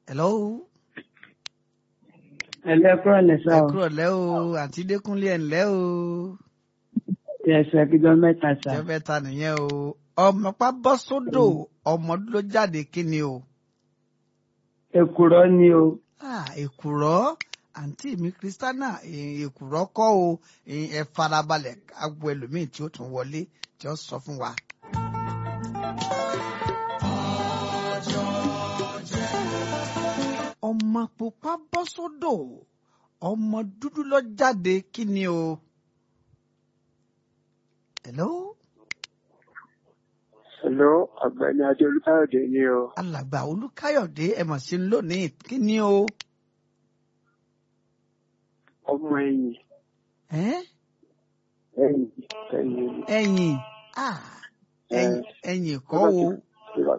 hello. ẹlẹ́kúrọ̀ lẹ́sà ẹ o kúrò lẹ́ o àǹtí dẹ́kunlé ẹ̀ ńlẹ́ o. ẹsẹ̀ kíjọ mẹ́ta sà jẹ́ fẹ́ ta nìyẹn o. ọmọ pa bọ́ sódò ọmọ ló jáde kí ni o. èkùrọ́ ni o Ah, èkùrọ́ àǹtí mi kristiana eh, èkùrọ́ kọ́ o eh, ẹ farabalẹ̀ agbo ẹlòmíì tí ó tún wọlé tí ó sọ fún wa. ọmọ pupa bọ́ sódò ọmọ dúdú lọ jáde kí ni o. hello Hello, ọ̀gbẹ́ni Adé Olúkáyọ̀dé ni o. alàgbà olùkáyọ̀dé ẹ mọ̀ sí lónìí kí ni o. Ọmọ ẹ̀yìn, Eh? ẹ̀yìn, ẹ̀yìn. ẹ̀yìn ah, ẹ̀yìn ẹ̀yìn kọ́ o